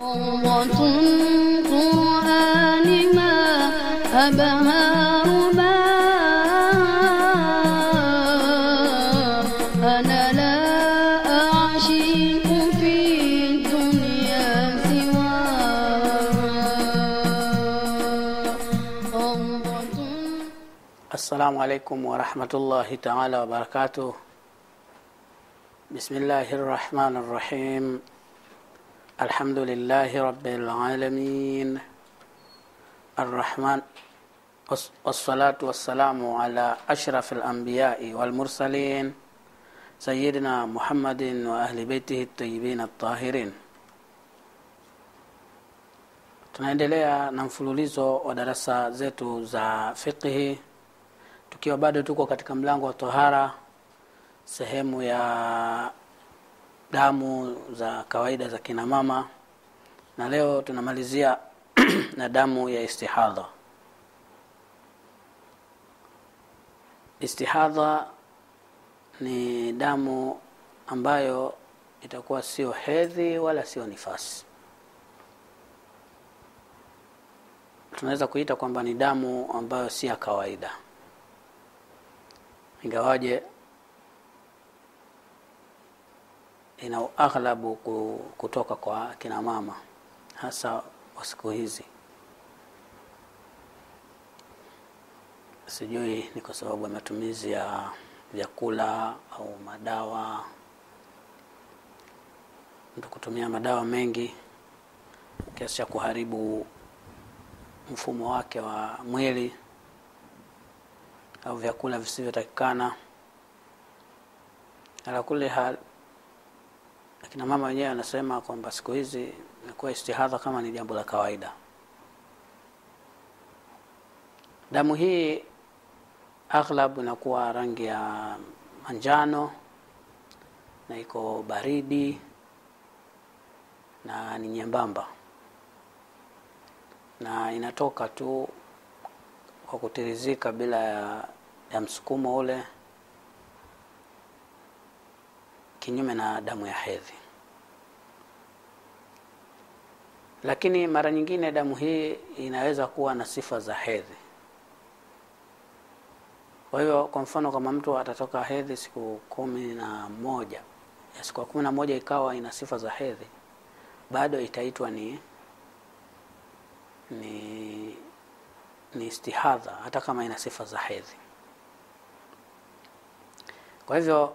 روضة قرآن ما أبهى رباه أنا لا أعشق في الدنيا سواه روضة Assalamu alaikum warahmatullahi taala wabarakatuh. Bismillahi rrahmani rrahim. Alhamdulillahi rabbil alamin. Arrahman was- wassalatu wassalamu ala ashraf alambiyai walmursalin sayidina Muhammadin wa ahli beitihi tayyibin at-tahirin. Tunaendelea na mfululizo wa darasa zetu za fiqhi tukiwa bado tuko katika mlango wa tohara sehemu ya damu za kawaida za kina mama na leo tunamalizia na damu ya istihadha istihadha ni damu ambayo itakuwa sio hedhi wala sio nifasi tunaweza kuita kwamba ni damu ambayo si ya kawaida ingawaje ina aghlabu ku- kutoka kwa kina mama hasa wa siku hizi sijui ni kwa sababu ya matumizi ya vyakula au madawa mtu kutumia madawa mengi kiasi cha kuharibu mfumo wake wa mwili au vyakula visivyotakikana ala kuli hal akina mama wenyewe anasema kwamba siku hizi imekuwa istihadha kama ni jambo la kawaida damu hii aghlab inakuwa rangi ya manjano na iko baridi na ni nyembamba na inatoka tu kwa kutirizika bila ya, ya msukumo ule kinyume na damu ya hedhi lakini mara nyingine damu hii inaweza kuwa na sifa za hedhi kwa hiyo kwa mfano kama mtu atatoka hedhi siku kumi na moja ya siku ya kumi na moja ikawa ina sifa za hedhi bado itaitwa ni ni ni istihadha hata kama ina sifa za hedhi kwa hivyo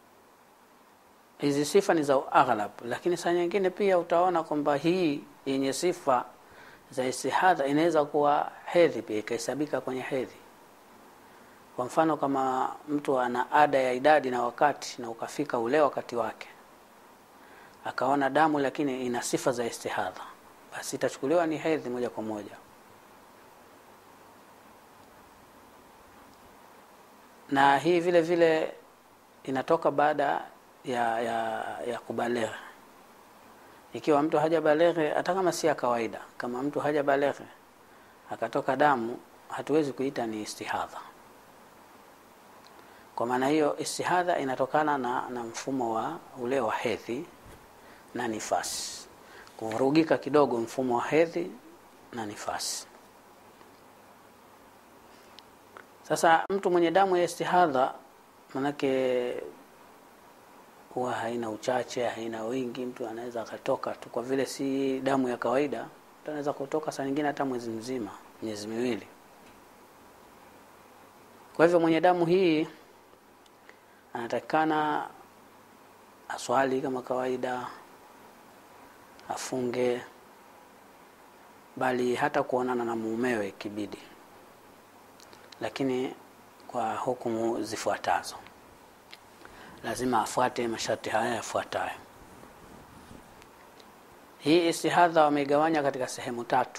hizi sifa ni za aghlab lakini saa nyingine pia utaona kwamba hii yenye sifa za istihadha inaweza kuwa hedhi pia ikahesabika kwenye hedhi kwa mfano kama mtu ana ada ya idadi na wakati na ukafika ule wakati wake akaona damu lakini ina sifa za istihadha basi itachukuliwa ni hedhi moja kwa moja na hii vile vile inatoka baada ya ya, ya kubaleghe ikiwa mtu hajabaleghe hata kama si ya kawaida kama mtu hajabaleghe akatoka damu hatuwezi kuita ni istihadha kwa maana hiyo istihadha inatokana na, na mfumo wa ule wa hedhi na nifasi kuvurugika kidogo mfumo wa hedhi na nifasi sasa mtu mwenye damu ya istihadha manake huwa haina uchache haina wingi mtu anaweza akatoka tu kwa vile si damu ya kawaida mtu anaweza kutoka saa nyingine hata mwezi mzima miezi miwili kwa hivyo mwenye damu hii anatakikana aswali kama kawaida afunge bali hata kuonana na mumewe kibidi lakini kwa hukumu zifuatazo lazima afuate masharti haya yafuatayo hii istihadha wameigawanya katika sehemu tatu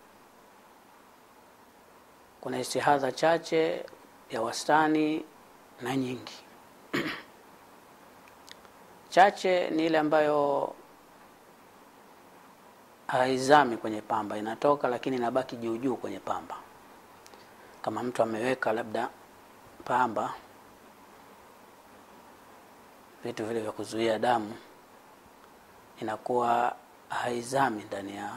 kuna istihadha chache ya wastani na nyingi chache ni ile ambayo haizami kwenye pamba inatoka lakini inabaki juu juu kwenye pamba kama mtu ameweka labda pamba vitu vile vya kuzuia damu inakuwa haizami ndani ya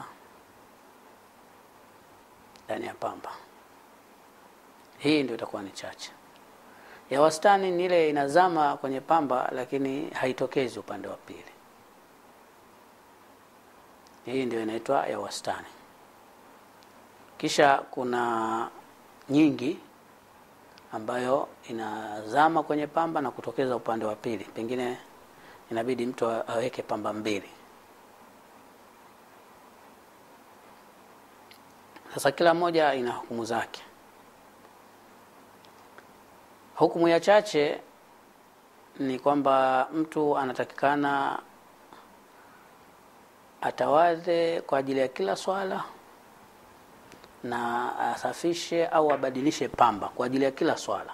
ndani ya pamba hii ndio itakuwa ni chache ya wastani ni ile inazama kwenye pamba lakini haitokezi upande wa pili hii ndio inaitwa ya wastani kisha kuna nyingi ambayo inazama kwenye pamba na kutokeza upande wa pili pengine inabidi mtu aweke pamba mbili sasa kila moja ina hukumu zake hukumu ya chache ni kwamba mtu anatakikana atawadhe kwa ajili ya kila swala na asafishe au abadilishe pamba kwa ajili ya kila swala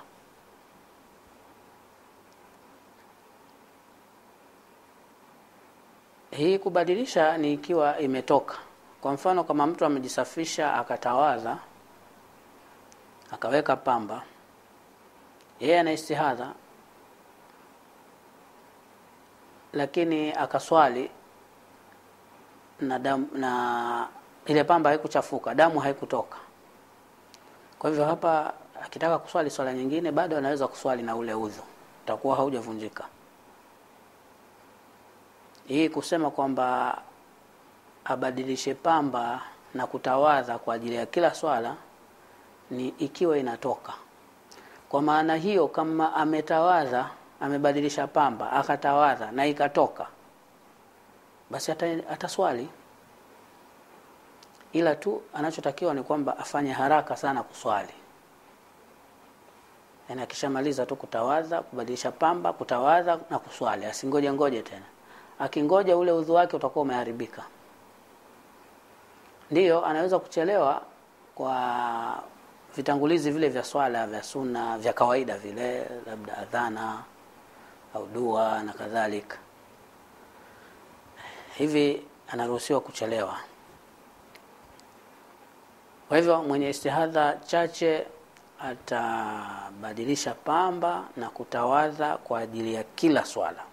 hii kubadilisha ni ikiwa imetoka kwa mfano kama mtu amejisafisha akatawadha akaweka pamba yeye ana istihadha lakini akaswali na damu, na ile pamba haikuchafuka damu haikutoka kwa hivyo hapa akitaka kuswali swala nyingine bado anaweza kuswali na ule udhu utakuwa haujavunjika hii kusema kwamba abadilishe pamba na kutawadha kwa ajili ya kila swala ni ikiwa inatoka kwa maana hiyo kama ametawadha amebadilisha pamba akatawadha na ikatoka basi ataswali ila tu anachotakiwa ni kwamba afanye haraka sana kuswali yaani akishamaliza tu kutawadha kubadilisha pamba kutawadha na kuswali asingoje ngoje tena akingoja ule udhu wake utakuwa umeharibika ndiyo anaweza kuchelewa kwa vitangulizi vile vya swala vya sunna vya kawaida vile labda adhana au dua na kadhalika hivi anaruhusiwa kuchelewa kwa hivyo mwenye istihadha chache atabadilisha pamba na kutawadha kwa ajili ya kila swala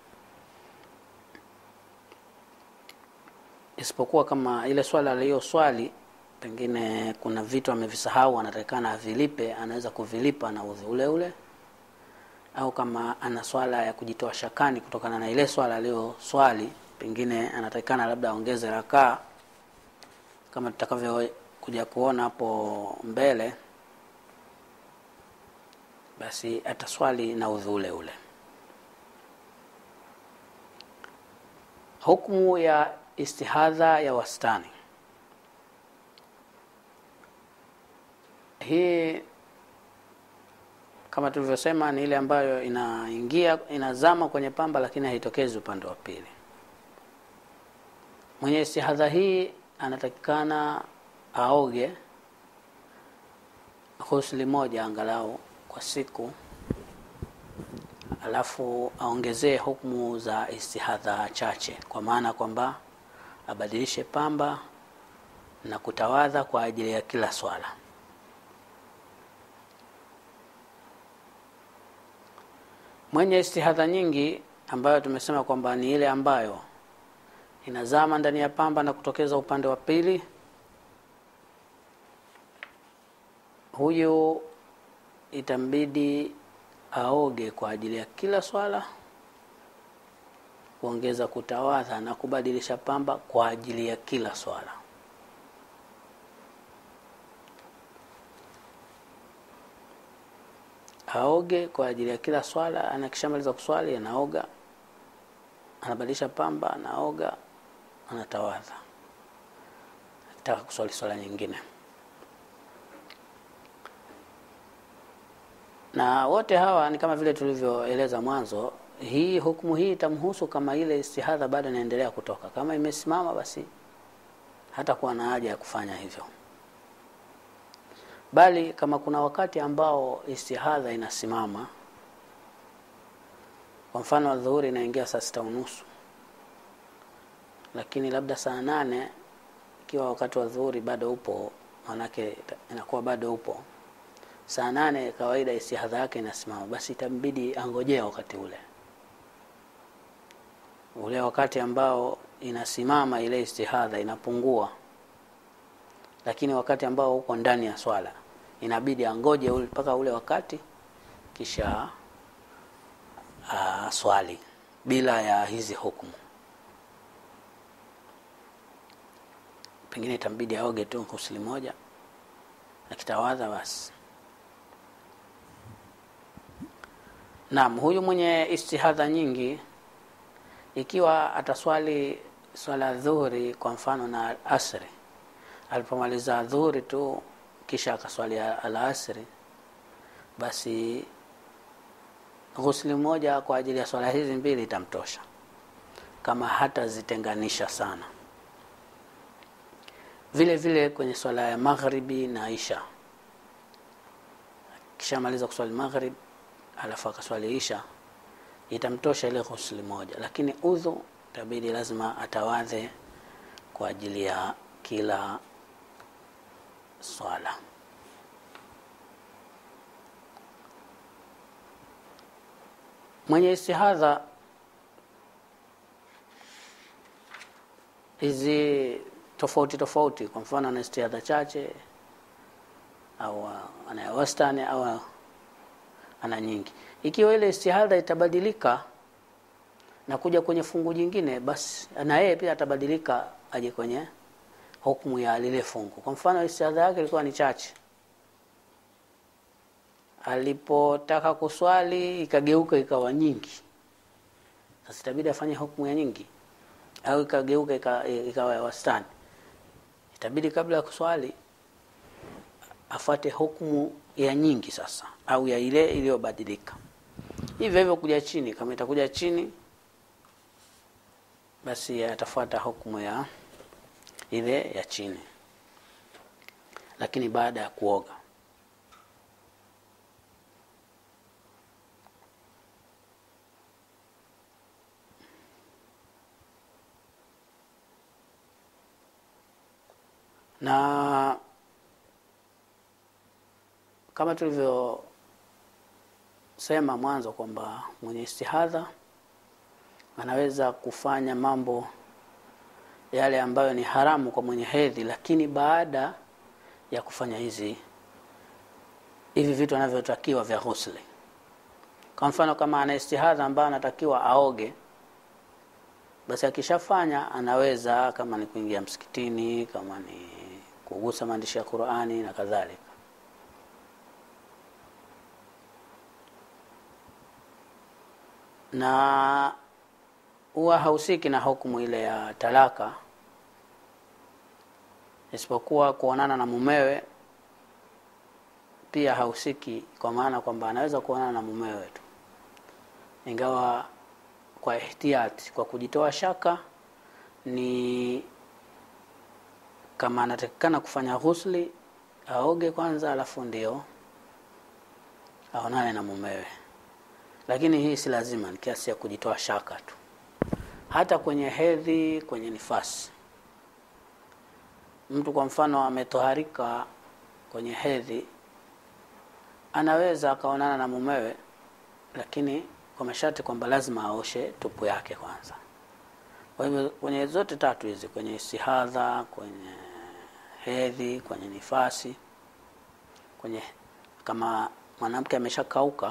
isipokuwa kama ile swala aliyoswali pengine kuna vitu amevisahau anatakikana avilipe anaweza kuvilipa na udhu ule ule au kama ana swala ya kujitoa shakani kutokana na ile swala aliyoswali pengine anatakikana labda aongeze rakaa kama tutakavyokuja kuona hapo mbele basi ataswali na udhu ule ule hukmu ya istihadha ya wastani hii kama tulivyosema ni ile ambayo inaingia inazama kwenye pamba lakini haitokezi upande wa pili mwenye istihadha hii anatakikana aoge husli moja angalau kwa siku alafu aongezee hukumu za istihadha chache kwa maana kwamba abadilishe pamba na kutawadha kwa ajili ya kila swala mwenye istihadha nyingi ambayo tumesema kwamba ni ile ambayo inazama ndani ya pamba na kutokeza upande wa pili huyu itambidi aoge kwa ajili ya kila swala kuongeza kutawadha na kubadilisha pamba kwa ajili ya kila swala aoge kwa ajili ya kila swala anakishamaliza kuswali anaoga anabadilisha pamba anaoga anatawadha akitaka kuswali swala nyingine na wote hawa ni kama vile tulivyoeleza mwanzo hii hukumu hii itamhusu kama ile istihadha bado inaendelea kutoka kama imesimama basi hata kuwa na haja ya kufanya hivyo bali kama kuna wakati ambao istihadha inasimama kwa mfano adhuhuri inaingia saa sita unusu lakini labda saa nane ikiwa wakati wa dhuhuri bado upo manake inakuwa bado upo saa nane kawaida istihadha yake inasimama basi itambidi angojea wakati ule ule wakati ambao inasimama ile istihadha inapungua lakini wakati ambao uko ndani ya swala inabidi angoje ule- mpaka ule wakati kisha uh, swali bila ya hizi hukumu pengine itambidi aoge tu ghusli moja akitawadha basi naam huyu mwenye istihadha nyingi ikiwa ataswali swala ya dhuhuri kwa mfano na asri alipomaliza dhuhuri tu kisha akaswali alasri basi ghusli moja kwa ajili ya swala hizi mbili itamtosha kama hatazitenganisha sana vile vile kwenye swala ya maghribi na isha kishamaliza kuswali maghrib alafu akaswali isha itamtosha ile ghusli moja lakini udhu itabidi lazima atawadhe kwa ajili ya kila swala mwenye istihadha hizi tofauti tofauti kwa mfano ana istihadha chache au ana wastani au ana nyingi ikiwa ile istihadha itabadilika na kuja kwenye fungu jingine basi na yeye pia atabadilika aje kwenye hukumu ya lile fungu kwa mfano istihadha yake ilikuwa ni chache alipotaka kuswali ikageuka ikawa nyingi sasa itabidi afanye hukumu ya nyingi au ikageuka ika- ikawa ya wastani itabidi kabla ya kuswali afuate hukumu ya nyingi sasa au ya ile iliyobadilika hivyo hivyo kuja chini kama itakuja chini basi atafuata hukumu ya ile ya chini lakini baada ya kuoga na kama tulivyosema mwanzo kwamba mwenye istihadha anaweza kufanya mambo yale ambayo ni haramu kwa mwenye hedhi lakini baada ya kufanya hizi hivi vitu anavyotakiwa vya ghusli kwa mfano kama ana istihadha ambayo anatakiwa aoge basi akishafanya anaweza kama ni kuingia msikitini kama ni kugusa maandishi ya qurani na kadhalika na huwa hausiki na hukumu ile ya talaka isipokuwa kuonana na mumewe pia hausiki kwa maana kwamba anaweza kuonana na mumewe tu ingawa kwa ihtiyati kwa kujitoa shaka ni kama anatakikana kufanya ghusli aoge kwanza alafu ndio aonane na mumewe lakini hii si lazima ni kiasi ya kujitoa shaka tu hata kwenye hedhi kwenye nifasi mtu kwa mfano ametoharika kwenye hedhi anaweza akaonana na mumewe lakini kwa masharti kwamba lazima aoshe tupu yake kwanza kwa hivyo kwenye zote tatu hizi kwenye istihadha kwenye hedhi kwenye nifasi kwenye kama mwanamke ameshakauka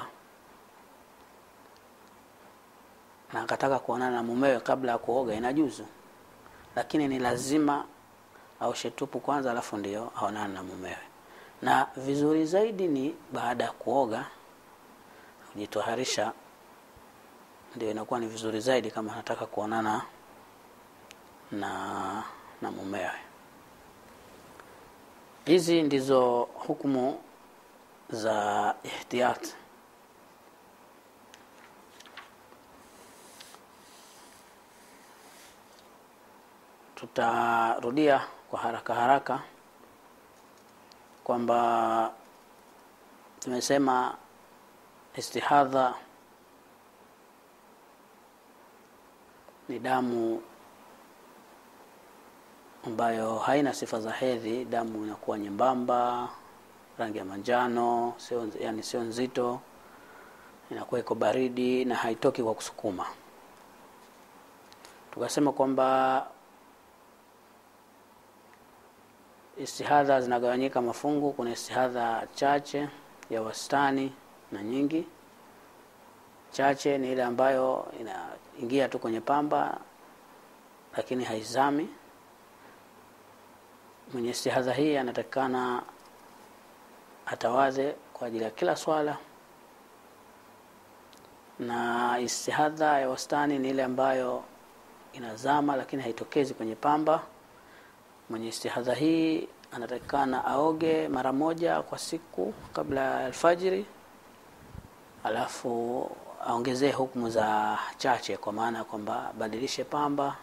na akataka kuonana na mumewe kabla ya kuoga inajuzu lakini ni lazima aoshe tupu kwanza alafu ndio aonane na mumewe na vizuri zaidi ni baada ya kuoga kujitoharisha ndio inakuwa ni vizuri zaidi kama anataka kuonana na na mumewe hizi ndizo hukumu za ihtiyat tutarudia kwa haraka haraka kwamba tumesema istihadha ni damu ambayo haina sifa za hedhi damu inakuwa nyembamba rangi ya manjano sio yani sio nzito inakuwa iko baridi na haitoki kwa kusukuma tukasema kwamba istihadha zinagawanyika mafungu kuna istihadha chache ya wastani na nyingi chache ni ile ambayo inaingia tu kwenye pamba lakini haizami mwenye istihadha hii anatakikana atawadhe kwa ajili ya kila swala na istihadha ya wastani ni ile ambayo inazama lakini haitokezi kwenye pamba mwenye istihadha hii anatakikana aoge mara moja kwa siku kabla ya alfajiri alafu aongezee hukumu za chache kwa maana ya kwamba abadilishe pamba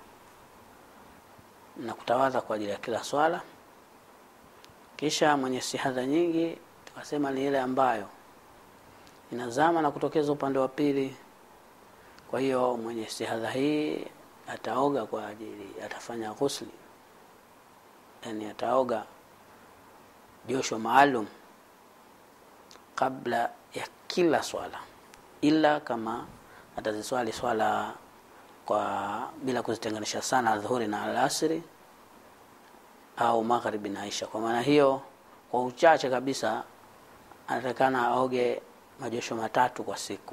na kutawadha kwa ajili ya kila swala kisha mwenye istihadha nyingi tukasema ni ile ambayo inazama na kutokeza upande wa pili kwa hiyo mwenye istihadha hii ataoga kwa ajili atafanya ghusli yani ataoga josho maalum kabla ya kila swala ila kama ataziswali swala kwa bila kuzitenganisha sana dhuhuri na alasiri au magharibi na isha kwa maana hiyo kwa uchache kabisa anatakana aoge majosho matatu kwa siku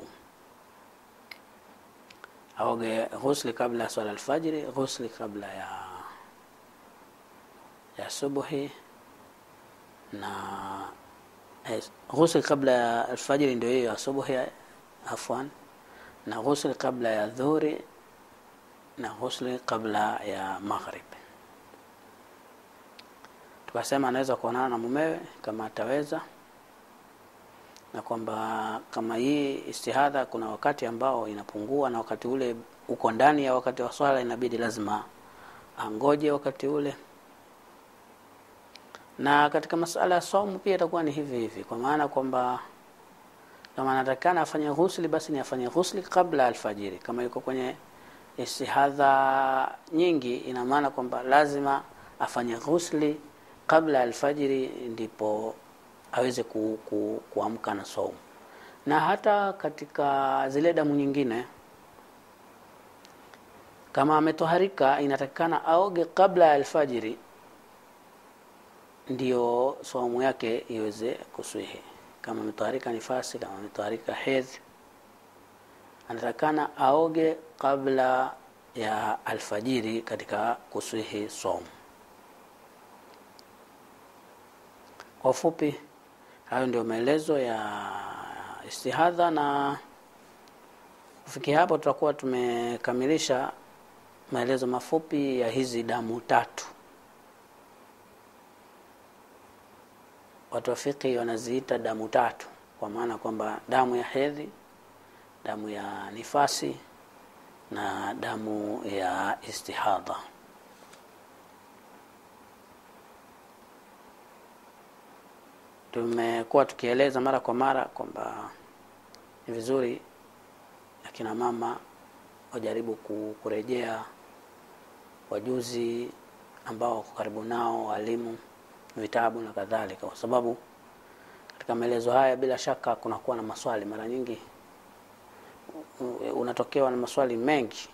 aoge ghusli kabla ya swala alfajiri ghusli kabla ya ya subuhi na eh, ghusli kabla ya alfajiri ndio hiyo ya subuhi afwan na ghusli kabla ya dhuhuri na ghusli kabla ya maghrib tukasema anaweza kuonana na mumewe kama ataweza na kwamba kama hii istihadha kuna wakati ambao inapungua na wakati ule uko ndani ya wakati wa swala inabidi lazima angoje wakati ule na katika masala ya saumu pia itakuwa ni hivi hivi kwa maana kwamba kama anatakikana afanye ghusli basi ni afanye ghusli kabla alfajiri kama yuko kwenye istihadha nyingi ina maana kwamba lazima afanye ghusli kabla alfajiri ndipo aweze ku, ku, kuamka na saumu na hata katika zile damu nyingine kama ametoharika inatakikana aoge kabla ya alfajiri ndio saumu yake iweze kuswihi kama ametoharika nifasi kama ametoharika hedhi anatakikana aoge kabla ya alfajiri katika kuswihi saumu kwa ufupi hayo ndio maelezo ya istihadha na kufikia hapo tutakuwa tumekamilisha maelezo mafupi ya hizi damu tatu watu wa fiqhi wanaziita damu tatu kwa maana kwamba damu ya hedhi damu ya nifasi na damu ya istihadha tumekuwa tukieleza mara kwa mara kwamba ni vizuri akina mama wajaribu kurejea wajuzi ambao wako karibu nao walimu vitabu na kadhalika kwa sababu katika maelezo haya bila shaka kunakuwa na maswali mara nyingi unatokewa na maswali mengi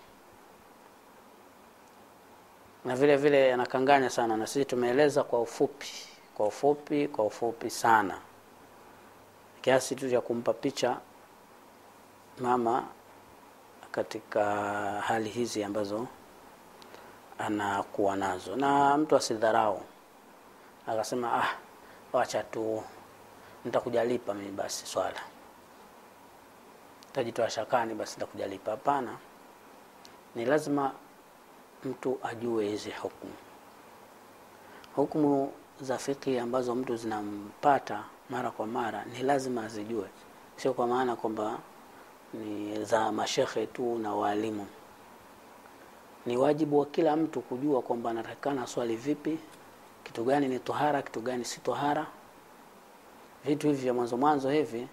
na vile vile yanakanganya sana na sisi tumeeleza kwa ufupi kwa ufupi kwa ufupi sana kiasi tu cha kumpa picha mama katika hali hizi ambazo anakuwa nazo na mtu asidharau akasema ah wacha tu nitakujalipa mimi basi swala tajitoa shakani basi nitakujalipa hapana ni lazima mtu ajue hizi hukumu hukumu za fiki ambazo mtu zinampata mara kwa mara ni lazima azijue sio kwa maana kwamba ni za mashekhe tu na waalimu ni wajibu wa kila mtu kujua kwamba anatakikana swali vipi kitu gani ni tohara kitu gani si tohara vitu hivi vya mwanzo mwanzo hivi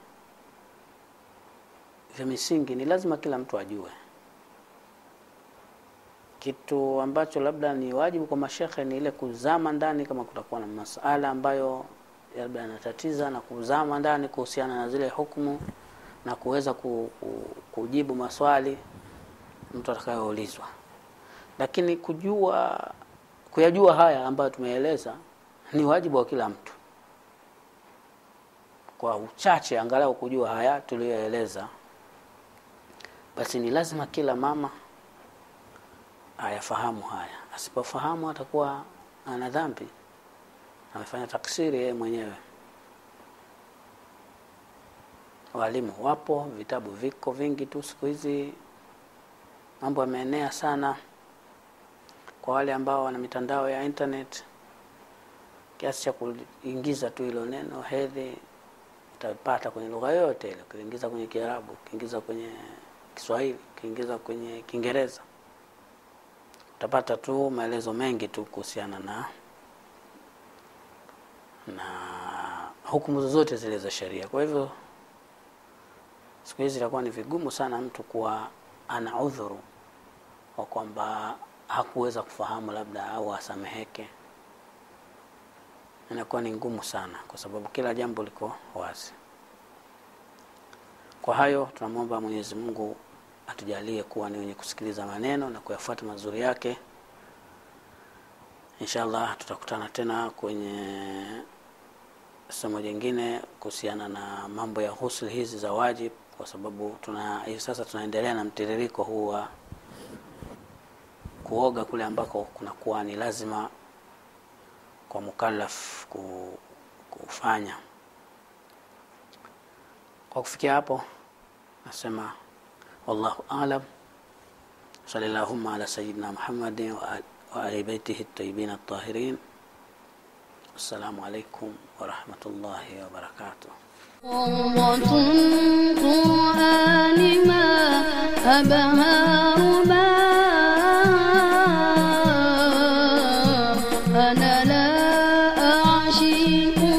vya misingi ni lazima kila mtu ajue kitu ambacho labda ni wajibu kwa mashekhe ni ile kuzama ndani kama kutakuwa na masala ambayo labda yanatatiza na kuzama ndani kuhusiana na zile hukumu na kuweza ku, ku, kujibu maswali mtu atakayoulizwa lakini kujua kuyajua haya ambayo tumeeleza ni wajibu wa kila mtu kwa uchache angalau kujua haya tuliyoeleza basi ni lazima kila mama ayafahamu haya asipofahamu atakuwa ana dhambi amefanya taksiri yeye mwenyewe walimu wapo vitabu viko vingi tu siku hizi mambo yameenea sana kwa wale ambao wana mitandao ya internet kiasi cha kuingiza tu hilo neno hedhi utapata kwenye lugha yoyote ile ukiingiza kwenye kiarabu ukiingiza kwenye kiswahili ukiingiza kwenye kiingereza utapata tu maelezo mengi tu kuhusiana na na hukumu zozote zile za sheria kwa hivyo siku hizi itakuwa ni vigumu sana mtu kuwa ana udhuru wa kwamba hakuweza kufahamu labda au asameheke inakuwa ni ngumu sana kwa sababu kila jambo liko wazi kwa hayo tunamwomba mwenyezi mungu atujalie kuwa ni wenye kusikiliza maneno na kuyafuata mazuri yake inshallah tutakutana tena kwenye somo jingine kuhusiana na mambo ya ghusl hizi za wajib kwa sababu tuna hivi sasa tunaendelea na mtiririko huu wa kuoga kule ambako kunakuwa ni lazima kwa mukallaf ku- kufanya kwa kufikia hapo nasema wallahu alam صلى اللهم على سيدنا محمد وآل- وآل بيته الطيبين الطاهرين السلام عليكم ورحمة الله وبركاته روضة قرآن ما أبهى رباه أنا لا أعشق